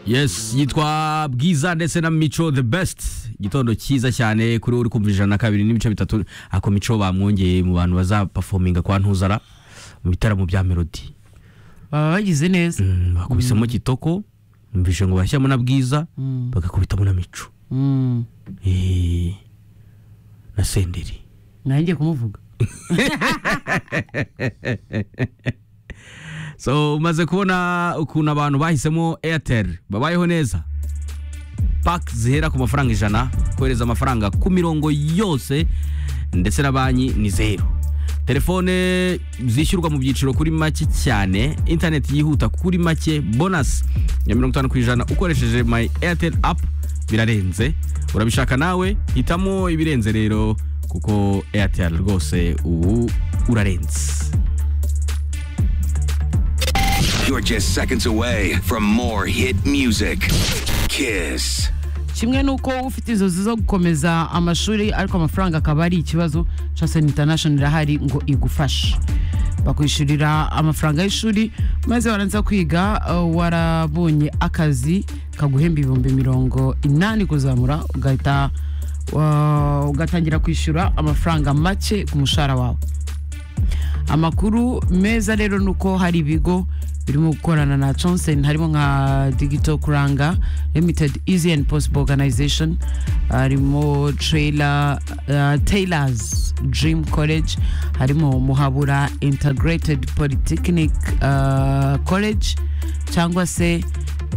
yes yitwa bwiza ndetse na mico the best igitondo cyiza cyane kuri we uri kumva ijana na kabiri n'ibice bitatu ako mico bamwongeye mu bantu bazapafominga kwa ntuzara mu bitaramo bya melody baba bagize neza Mm, bakubisemo kitoko mvise ngo bashyiramo na bwiza Mm. bagakubitamo na mico Mm. Eh, na senderi nanjye kumuvuga so umaze kubona ukuntu abantu bahisemo airtel babayeho neza paki zihera ku mafaranga ijana kohereza amafaranga ku mirongo yose ndetse na banki ni zeru telefone zishyurwa mu byiciro kuri make cyane interineti yihuta kuri make bonasi ya mirongo itanu ku ijana ukoresheje my airtel app birarenze urabishaka nawe hitamo ibirenze rero kuko airtel rwose ubu urarenze You're just seconds away from more hit music. Kiss. kimwe n'uko ufite inzozi zo gukomeza amashuri ariko amafaranga akaba ari ikibazo Chasson International irahari ngo igufashe bakwishyurira amafaranga y'ishuri maze waranza kwiga uh, warabonye akazi kaguhemba ibihumbi mirongo inani kuzamura ugahita uh, ugatangira kwishyura amafaranga make ku mushahara wawe amakuru meza rero ni uko hari ibigo birimo gukorana na Johnson harimo nka Digital Kuranga Limited Easy and Possible Organization harimo Trailer uh, Taylor's Dream College harimo Muhabura Integrated Polytechnic uh, College cyangwa se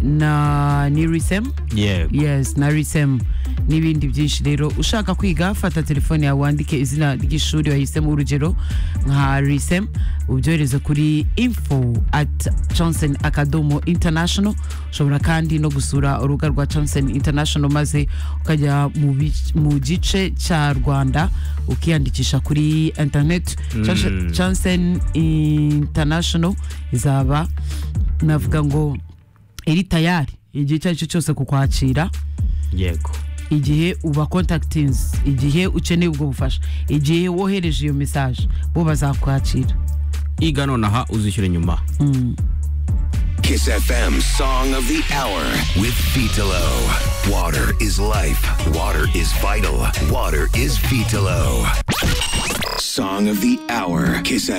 na Nirisem yego yes na risem n'ibindi byinshi rero ushaka kwiga fata telefone yawe wandike izina ry'ishuri wahisemo urugero nka risem ubyohereze kuri info at johnson akadomo international ushobora kandi no gusura urubuga rwa johnson international maze ukajya mu bi- mu gice cya rwanda ukiyandikisha kuri internet Johnson- johnson international izaba navuga ngo iri tayari igihe icyo ari cyo cyose ku kwakira yego igihe uba kontakitinzi igihe ukeneye ubwo bufasha igihe wohereje iyo mesaje bo bazakwakira iga nonaha uzishyure nyuma Kiss FM Song of the Hour with Vitalo. Water is life. Water is vital. Water is Vitalo. Song of the Hour. Kiss